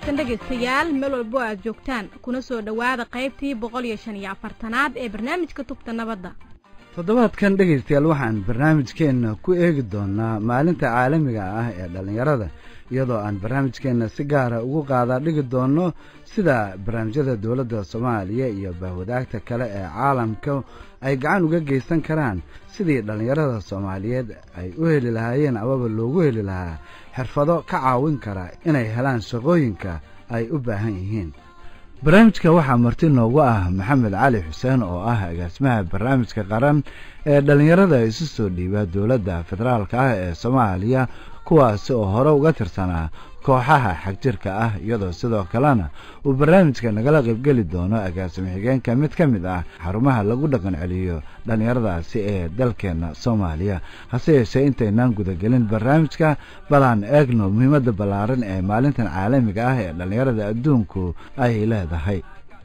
wanaagsan dhegaystayaal meel walbo aad joogtaan kuna soo dhowaada qaybtii boqol iyo shan iyo afartanaad ee barnaamijka tubta nabadda toddobaadkan dhegaystayaal waxaan barnaamijkeenna ku eegi doonnaa maalinta caalamiga ah ee dhallinyarada iyadoo aan barnaamijkeenna si gaara ugu qaadaa dhigi doonno sida barnaamijyada dowladda soomaaliya iyo bahwadaagta kale ee caalamka ay gacan uga geysan karaan sidii dhallinyarada soomaaliyeed ay u heli lahaayeen amaba loogu heli lahaa xirfado ka caawin kara inay helaan shaqooyinka ay u baahan yihiin barnaamijka waxaa marti noogu ah maxamed cali xuseen oo ah agaasimaha barnaamijka qaran ee dhallinyarada isu soo dhiiba dowladda federaalka ah ee soomaaliya kuwaasi oo hore uga tirsanaa kooxaha xagjirka ah iyadoo sidoo kalena uu barnaamijka nagala qaybgeli doono agaasimo xigeenka mid ka mid ah xarumaha lagu dhaqan celiyo dhallinyaradaasi ee dalkeenna soomaaliya hase yeeshee intaynaan gudagelin barnaamijka balaan eegno muhiimadda ballaaran ee maalintan caalamiga ah ee dhallinyarada adduunku ay leedahay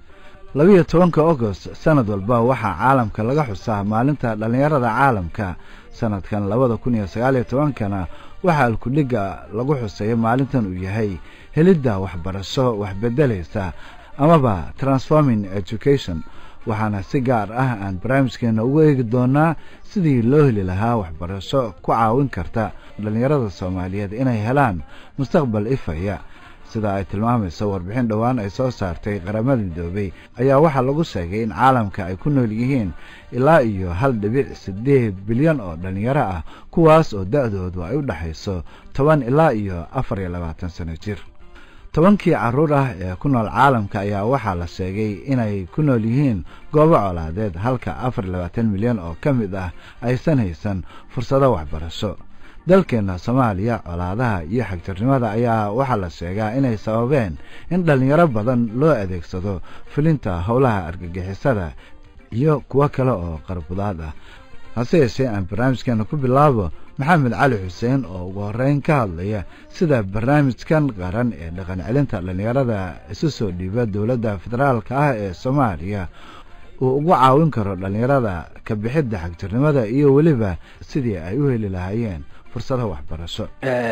labiyo tobanka agost sanad walba waxaa caalamka laga xusaa maalinta dhallinyarada caalamka sanadkan labada kun iyo sagaaliyo tobankana waxaa alkudhigga lagu xuseeyo maalintan uu yahay helidda waxbarasho waxbedelaysa amaba transforming education waxaana si gaar ah aan barnaamijkeena ugu eegi doonaa sidii loo heli lahaa waxbarasho ku caawin karta dhallinyarada soomaaliyeed inay helaan mustaqbal ifaya sida ay tilmaamayso warbixin dhowaan ay soo saartay qaramada midoobey ayaa waxaa lagu sheegay in caalamka ay ku nool yihiin ilaa iyo hal dhibic siddeed bilyan oo dhallinyaro ah kuwaas oo da-doodu ay u dhexayso toban ilaa iyo afar iyo labaatan sano jir tobankii carruur ah ee ku nool caalamka ayaa waxaa la sheegay inay ku nool yihiin goobo colaadeed halka afar iyo labaatan milyan oo ka mid ah aysan haysan fursado waxbarasho dalkeenna soomaaliya colaadaha iyo xagjirnimada ayaa waxaa la sheegaa inay sababeen in dhallinyaro badan loo adeegsado fulinta howlaha argagixisada iyo kuwo kale oo qarbudaad ah hase yeeshee aan barnaamijkeena ku bilaabo maxamed cali xuseen oo ugu horreyn ka hadlaya sida barnaamijkan qaran ee dhaqan celinta dhallinyarada isu soo dhiiba dowladda federaalka ah ee soomaaliya uu ugu caawin karo dhallinyarada ka bixidda xagjirnimada iyo weliba sidii ay u heli lahaayeen fursado waxbarasho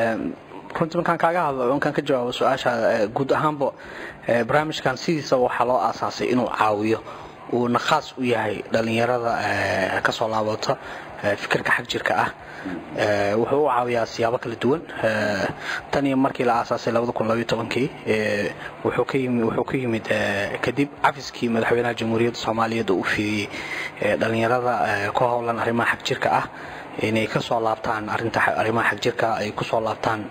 runtii markaan kaaga hadlo markaan ka jawaabo su-aasha guud ahaanba barnaamijkan sidiisaba waxaa loo aasaasay inuu caawiyo uuna khaas u yahay dhallinyarada kasoo laabata fikirka xag jirka ah wuxuu u caawiyaa siyaabo kala duwan tan iyo markii la aasaasay kii wuxuu ka yimid kadib cafiskii madaxweynaha jamhuuriyadda soomaaliyeed oo u fidiyey dhallinyarada ku howlan arrimaha xag jirka ah inay ka soo laabtaan arinta arrimaha xagjirka ay ku soo laabtaan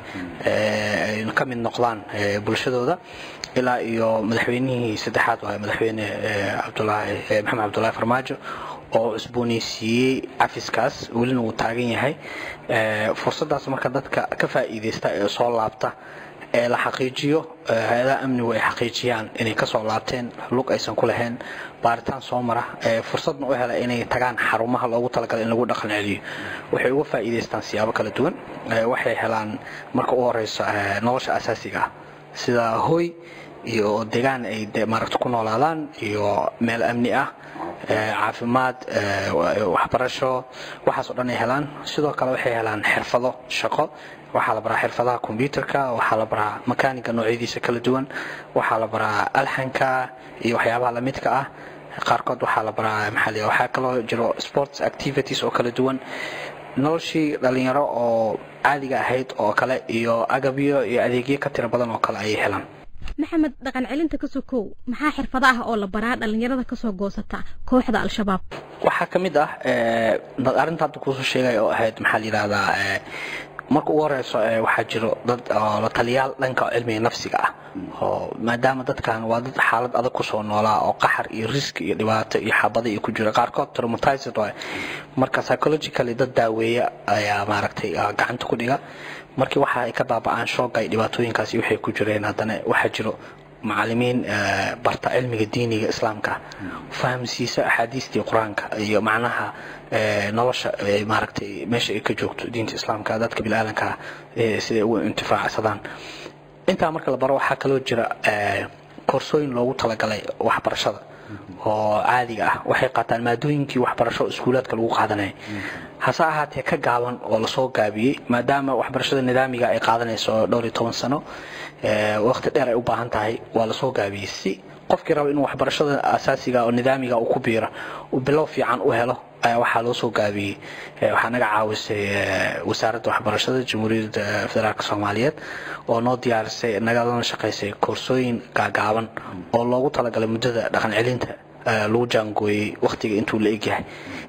ka mid noqdaan bulshadooda ilaa iyo madaxweynihii saddexaad waa madaxweyne cabdulaahi maxamed cabdulaahi farmaajo oo cusboonaysiiyey cafiskaas welina uu taagan yahay fursaddaas marka dadka ka faa'iidaysta ee soo laabta ee la xaqiijiyo hay-adaha amnigu ay xaqiijiyaan inay kasoo laabteen lug aysan ku lahayn baaritaan soo mara fursadna u hela inay tagaan xarumaha loogu talagalay in lagu dhaqan celiyo waxay uga faa'iidaystaan siyaabo kala duwan waxay helaan marka u horeyso nolosha asaasiga ah sida hoy iyo deegaan ay maaragta ku noolaadaan iyo meel amni ah caafimaad waxbarasho waxaas oo dhan ay helaan sidoo kale waxay helaan xirfado shaqo waxaa la baraa xirfadaha kombyuterka waxaa la baraa makaaniga noocyadiisa kala duwan waxaa la baraa alxanka iyo waxyaabaha lamidka ah qaarkood waxaa la baraa maxaa waxaa kaloo jiro sports activities oo kala duwan noloshii dhalinyaro oo caadiga ahayd oo kale iyo agabyo iyo adeegyo ka tiro badan oo kale ayay helaan maxamed dhaqan celinta ka sokow maxaa xirfado ah oo la baraa dhallinyarada kasoo goosata kooxda al-shabaab waxaa ka mid ah arrinta hadda kuusoo sheegaya oo ahayd maxaa la yidhahdaa marka ugu horeyso waxaa jiro dad oo la taliyaal dhanka cilmiga nafsiga ah oo maadaama dadkan waa dad xaalad adag kusoo noolaa oo qaxar iyo riski iyo dhibaato iyo xabada iyo ku jira qaarkood traumatized waay marka psychologically dad daaweeya ayaa maaragtay gacanta ku dhiga markii waxa ay ka baaba'aan shooga iyo dhibaatooyinkaasi waxay ku jireen haddana waxaa jiro macalimiin barta cilmiga diiniga islaamka fahamsiisa axaadiistii qur-aanka iyo macnaha nolosha maaragtay meesha ay ka joogto diinta islaamka dadka biniaadanka siday ugu intifaacsadaan intaa marka la baro waxaa kaloo jira koorsooyin loogu talagalay waxbarashada oo caadiga ah waxay qaataan maadooyinkii waxbarasho iskuulaadka lagu qaadanaya hase ahaatee ka gaaban oo lasoo gaabiyey maadaama waxbarashada nidaamiga ay qaadanayso dhowr iyo toban sano waqti dheer ay u baahan tahay waa lasoo gaabiyey si qofkii raba inuu waxbarashada asaasiga oo nidaamiga uu ku biiro uu bilow fiican u helo ayaa waxaa loo soo gaabiyey waxaa naga caawisay wasaaradda waxbarashada jamhuuriyadda federaalk soomaaliyeed oo noo diyaarisay nagalana shaqaysay koorsooyin gaagaaban oo loogu talagalay muddada dhaqan celinta lagu jaangooyey wakhtiga intuu la egyahay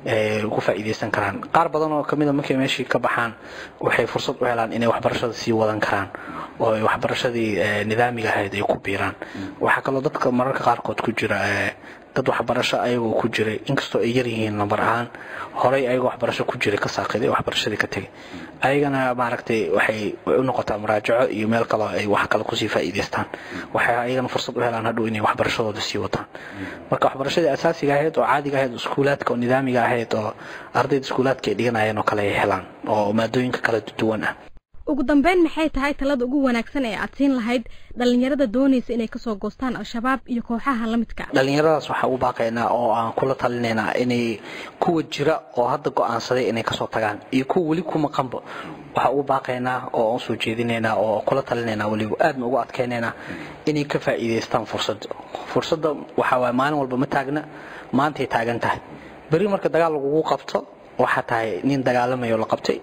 ugu faa'iidaysan karaan qaar badan oo kamida markay meeshii ka baxaan waxay fursad u helaan inay waxbarashada sii wadan karaan oo ay waxbarashadii nidaamiga ahayd ay ku biiraan waxaa kaloo dadka mararka qaarkood ku jira dad waxbarasho ayagoo ku jiray inkastoo ay yaryihiin lambar ahaan horey ayagoo waxbarasho ku jiray ka saaqiday waxbarashadii ka tegay ayagana maaragtay waxay u noqotaa muraajaco iyo meel kaloo ay wax kale kusii faa'iidaystaan waxay ayagana fursad u helaan hadhow inay waxbarashadooda sii wataan marka waxbarashadii asaasiga ahayd oo caadiga ahayd iskuulaadka oo nidaamiga ahayd oo ardayda iskuulaadka ay dhiganayeen oo kale ay helaan oo maadooyinka kala duwan ah ugu dambeyn maxay tahay talada ugu wanaagsan ee aad siin lahayd dhallinyarada doonaysa inay kasoo goostaan al-shabaab iyo kooxaha la midka dhallinyaradaas waxaa u baaqaynaa oo aan kula talinaynaa inay kuwa jira oo hadda go-aansaday inay kasoo tagaan iyo kuwa weli ku maqanba waxaa ugu baaqaynaa oo aan soo jeedinaynaa oo kula talinaynaa weliba aadna ugu adkaynaynaa inay ka faa'iidaystaan fursadda fursadda waxaa waaya maalin walba ma taagna maantay taagan tahay beri marka dagaal lagugu qabto waxaa tahay nin dagaalamayo la qabtay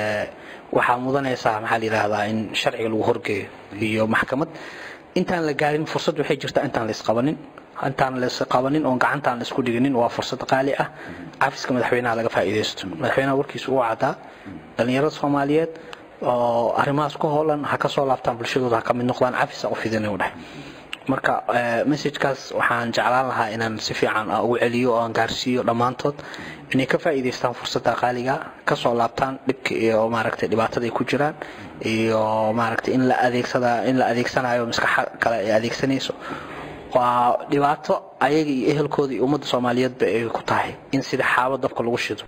waxaa mudanaysaa maxaa la yidhaahdaa in sharciga lagu horgeeyo iyo maxkamad intaan la gaarin fursad waxay jirtaa intaan laisqabanin intaan laisqabanin oon gacantaan laisku dhiginin waa fursad qaali ah cafiska madaxweynaha laga faa'iidaysto madaxweynaha warkiisa uu caddaa dhallinyarada soomaaliyeed oo arrimahaas ku hoolan ha ka soo laabtaan bulshadooda ha ka mid noqdaan cafisa u fidin u dheh marka messajkaas waxaan jeclaan lahaa inaan si fiican ugu celiyo oo aan gaarsiiyo dhammaantood inay ka faa'iidaystaan fursadda qaaliga ka soo laabtaan dhibka iyo maaragtay dhibaatada ay ku jiraan iyo maaragtay in la adeegsada in la adeegsanayo maskaxa kale ay adeegsanayso waa dhibaato ayaga iyo ehelkooda iyo ummadda soomaaliyeedba ay ku tahay in sida xaabo dabka lagu shido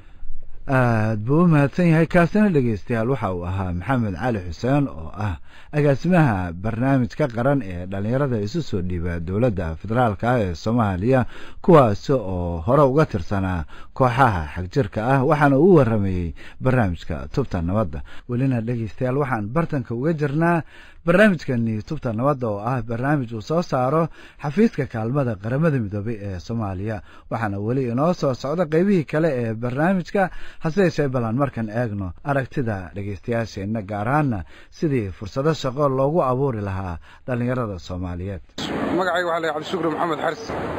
aad buu u mahadsan yahay kaasina dhegeystayaal waxa uu ahaa maxamed cali xuseen oo ah agaasimaha barnaamijka qaran ee dhallinyarada isu soo dhiiba dowladda federaalka ah ee soomaaliya kuwaasi oo hore uga tirsanaa kooxaha xagjirka ah waxaana uu waramayey barnaamijka tubta nabadda welina dhegeystayaal waxaan bartanka uga jirnaa barnaamijkani tubta nabadda oo ah barnaamij uu soo saaro xafiiska kaalmada qaramada midoobay ee soomaaliya waxaana weli inoo soo socda qeybihii kale ee barnaamijka hase yeeshee balan markan eegno aragtida dhegeystayaasheenna gaar ahaana sidii fursado shaqo loogu abuuri lahaa dhallinyarada soomaaliyeed magacayga waxaa la cabdishukri maxamed xaris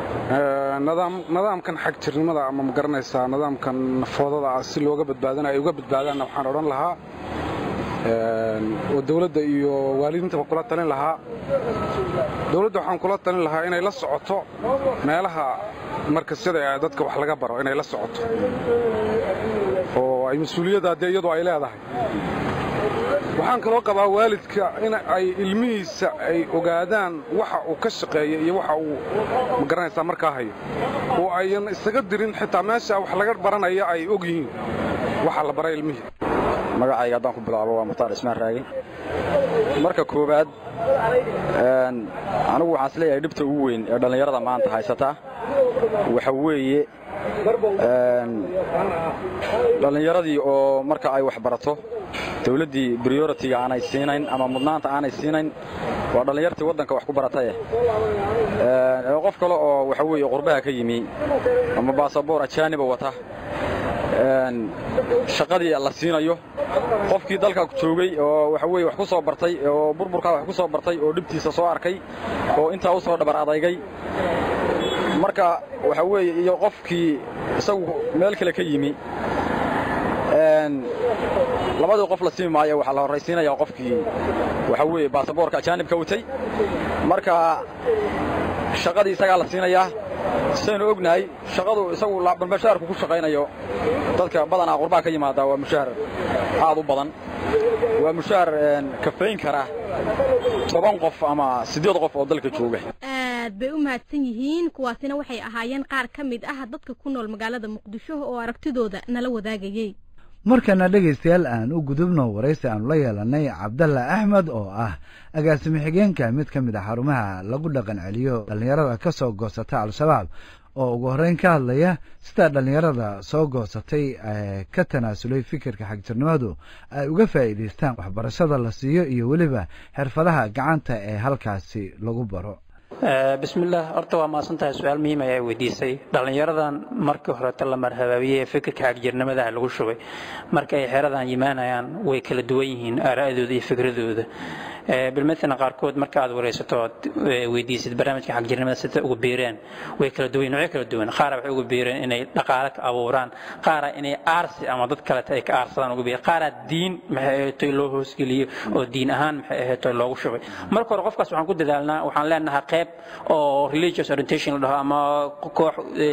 nidaamkan xag jirnimada ama ma garanaysaa nidaamkan foodada ah si looga badbaadana ay uga badbaadaanna waxaan odhan lahaa oo dawladda iyo waalidiintaba kula talin lahaa dawladda waxaan kula talin lahaa inay la socoto meelaha markasyada ee dadka wax laga baro inay la socoto oo ay mas-uuliyadda dee iyadu ay leedahay waxaan kaloo qabaa waalidka in ay ilmihiisa ay ogaadaan waxa uu ka shaqeeya iyo waxa uu ma garanaysaa markaa hayo oo ayan isaga dirin xitaa meesha wax laga baranaya ay og yihiin waxa la baray ilmihii magacayga haddaan ku bilaabo waa mukhtaar ismaan raagi marka koowaad anigu waxaan is leeyahay dhibta ugu weyn ee dhallinyarada maanta haysata waxa weeye dhallinyaradii oo marka ay wax barato dawladdii brioritiga aanay siinayn ama mudnaanta aanay siinayn waa dhallinyartii waddanka wax ku barataye qof kale oo waxa weeye qurbaha ka yimi ama baasaboor ajaaniba wata shaqadii la siinayo qofkii dalka joogay oo waxa weye wax ku soo bartay oo burburkaa wax ku soo bartay oo dhibtiisa soo arkay oo intaa u soo dhabar adaygay marka waxa weeye iyo qofkii isagu meel kale ka yimi labadii qof la simi maayo waxaa la horraysiinayaa qofkii waxa weeye baasaboorka ajaanibka watay marka shaqadii isagaa la siinayaa sidaynu ognahay shaqadu isagu mushaharku ku shaqaynayo dadka badanaa qurbaha ka yimaada waa mushahar aad u badan waa mushahar kafayn kara toban qof ama siddeed qof oo dalka jooga aad bay u mahadsan yihiin kuwaasina waxay ahaayeen qaar ka mid ah dadka ku nool magaalada muqdisho oo aragtidooda nala wadaagayey markana dhegaystayaal aan u gudubno waraysi aanu la yeelanay cabdalla axmed oo ah agaasimo xigeenka mid ka mid a xarumaha lagu dhaqan celiyo dhallinyarada ka soo goosata al-shabaab oo ugu horreyn ka hadlaya sida dhallinyarada soo goosatay ka tanaasulay fikirka xagjirnimadu ay uga faa'iidaystaan waxbarashada la siiyo iyo weliba xirfadaha gacanta ee halkaasi lagu baro bismillaah horta waa mahadsan tahay su-aal muhiim ayaa weydiisay dhallinyaradan markii horeeta la marhabaabiyey ee fikirka xagjirnimadaha lagu shubay marka ay xeradan yimaanayaan way kala duwan yihiin aara'dooda iyo fikradooda bilmatala qaarkood marka aad waraysato ood weydiisid barnaamijka xagjirnimada sida ugu biireen way kala duwan noocyo kala duwan qaara waxay ugu biireen inay dhaqaale ka abuuraan qaara inay aarsi ama dad kaleta ay ka aarsadaan ugu biireen qaara diin maxay ahaatay loo hoosgeliyo oo diin ahaan maxay ahaatay loogu shubay marka hore qofkaas waxaan ku dadaalnaa waxaan leenahay qayb oo religious orientation la dhaho ama koox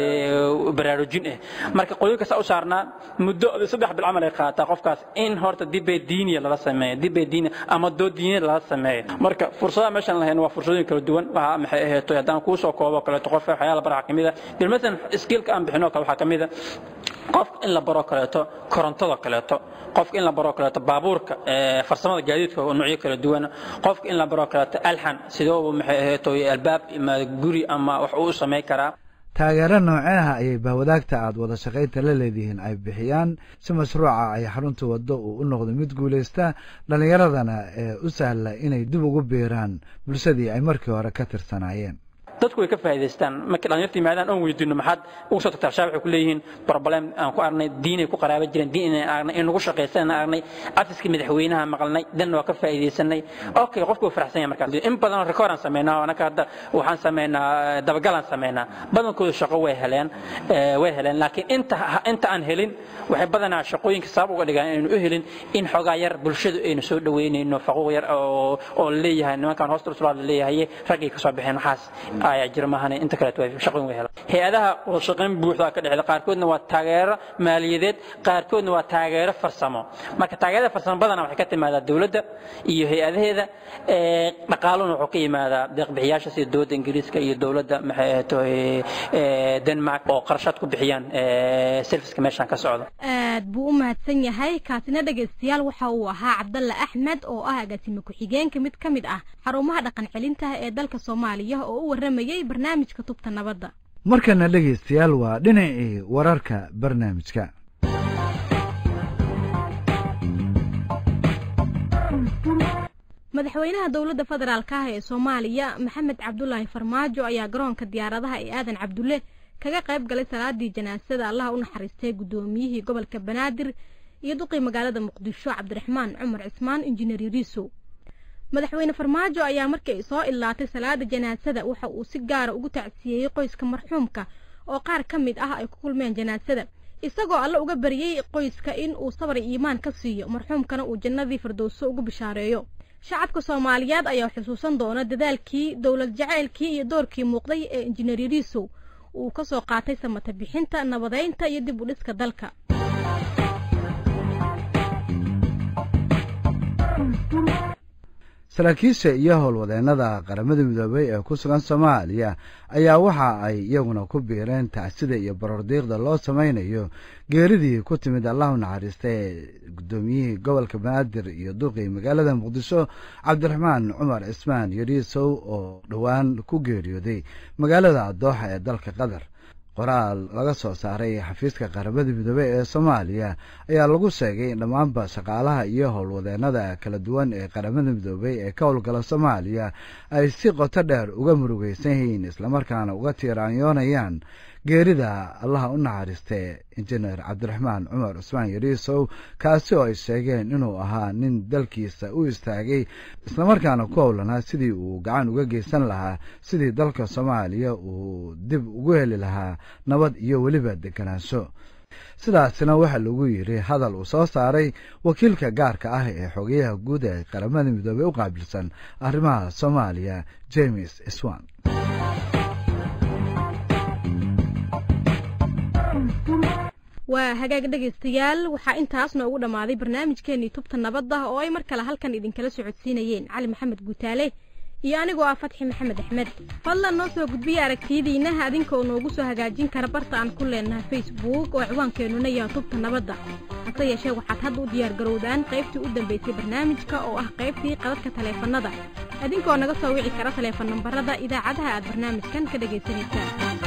baraarujin ah marka qoyinka saa u saarnaa muddo saddex bil camal ay qaataa qofkaas in horta dibbay diiniya lala sameeyo dibbay diiniya ama dood diineed lala sameeyo marka fursadaha meeshaan lahayn waa fursadooyin kala duwan waxa maxay ahayd haddaan kuu soo koobo kaleeto qof waxyaala baraha kamid ah bilmatan skillka aan bixino kale waxaa kamid ah qof in la baro kaleeto korontada kaleeto qofka in la baro kaleeto baabuurka farsamada gaadiidka oo noocyo kala duwan qofka in la baro kaleeto alxan sidoo maxay ahayd albaab ama guri ama wax uu sameyn karaa taageero nooceeha ayay bahwadaagta aad wada shaqaynta la leedihiin ay bixiyaan si mashruuca ay xarunta waddo uu u noqdo mid guulaysta dhallinyaradana ee u sahla inay dib ugu biiraan bulshadii ay markii hore ka tirsanaayeen dadku way ka faa'iidaystaan markii dhalinyarta yimaadaan oon weydiino maxaad ugu soo tagtaa shaac waxay ku leeyihiin problem aan ku aragnay diinay ku qaraaba jireen diin inaan aragnay in nagu shaqaysan aragnay afiskii madaxweynaha maqalnay danna waa ka faa'iidaysanay okay qofku waa faraxsan yahay markaas in badan record aan sameynaa anaka hadda waxaan sameynaa dabagal aan sameynaa badankooda shaqo way heleen way heleen laakiin inta inta aan helin waxay badanaa shaqooyinka sabab uga dhigaan inaynu u helin in xoogaa yar bulshadu aynu soo dhaweynayno faquuq yar oo oo leeyahay nimankan hoosta usulaad leeyahay raggay ka soo baxeen waxaas ayaa jira maahane inta kaleet way shaqooyin way helaan hay-adaha wada shaqayn buuxda ka dhexda qaarkoodna waa taageero maaliyadeed qaarkoodna waa taageero farsamo marka taageerada farsamo badana waxay ka timaadaa dowladda iyo hay-adaheeda dhaqaaluna wuxuu ka yimaadaa deeqbixiyaasha sida dowladda ingiriiska iyo dowladda maxay ahayto denmark oo qarashaad ku bixiyaan serviceka meeshaan ka socda aad buu u mahadsan yahay kaasina dhegaystayaal waxa uu ahaa cabdalla axmed oo ah agaasime ku-xigeenka mid ka mid ah xarumaha dhaqan celintaha ee dalka soomaaliya oo u warramayay barnaamijka tubta nabadda markana dhegaystayaal waa dhinacii wararka barnaamijka madaxweynaha dowladda federaalka ah ee soomaaliya maxamed cabdulaahi farmaajo ayaa garoonka diyaaradaha ee aadan cabdulle kaga qayb galay salaadii janaasada allaha u naxariistay guddoomiyihii gobolka banaadir iyo duqii magaalada muqdisho cabdiraxmaan cumar cismaan injineer yariisow madaxweyne farmaajo ayaa markii ay soo ilaatay salaada janaasada waxa uu si gaara ugu tacsiyeeyey qoyska marxuumka oo qaar ka mid ah ay ku kulmeen janaasada isagoo alle uga baryey qoyska in uu sabar iimaan ka siiyo marxuumkana uu jannadii firdowso ugu bishaareeyo shacabka soomaaliyeed ayaa xusuusan doona dadaalkii dowlad jacaylkii iyo doorkii muuqday ee injineer yariisow uu ka soo qaatay samata bixinta nabadeynta iyo dib u dhiska dalka saraakiisha iyo howlwadeennada qaramada midoobay ee ku sugan soomaaliya ayaa waxa ay iyaguna ku biireen tacsida iyo barordiiqda loo samaynayo geeridii ku timid allahu naxariista ee guddoomiyihii gobolka banaadir iyo duqii magaalada muqdisho cabdiraxmaan cumar cismaan yariisow oo dhowaan ku geeriyooday magaalada dooxa ee dalka qatar qoraal laga soo saaray xafiiska qaramada midoobey ee soomaaliya ayaa lagu sheegay in dhammaanba shaqaalaha iyo howlwadeennada kala duwan ee qaramada midoobey ee ka howlgala soomaaliya ay si qoto dheer uga murugaysan yihiin islamarkaana uga tiiraanyoonayaan geerida allaha u naxariistee injineer cabdiraxmaan cumar cusmaan yariisow kaasi oo ay sheegeen inuu ahaa nin dalkiisa u istaagay islamarkaana ku howlanaa sidii uu gacan uga geysan lahaa sidii dalka soomaaliya uu dib ugu heli lahaa nabad iyo weliba deganaansho sidaasina waxaa lagu yidhi hadal uu soo saaray wakiilka gaarka ah ee xogeyaha guud ee qaramada midoobey u qaabilsan arrimaha soomaaliya james swan waa hagaag dhegaystayaal waxaa intaas noogu dhammaaday barnaamijkeenii tubta nabadda oo ay mar kale halkan idinkala socodsiinayeen cali maxamed guutaale iyo anigoo ah fatxi maxamed axmed fadlan noo soo gudbiya aragtiyadiinna adinka oo noogu soo hagaajin kara barta aan ku leenahay facebook oo ciwaankeenuna yaha tubta nabadda hase yeeshee waxaad hadda u diyaargarowdaan qaybtii u dambaysay barnaamijka oo ah qaybtii qadadka taleefannada adinkoo naga soo wici kara taleefan nambarada idaacadaha aad barnaamijkan ka dhagaysanaysaan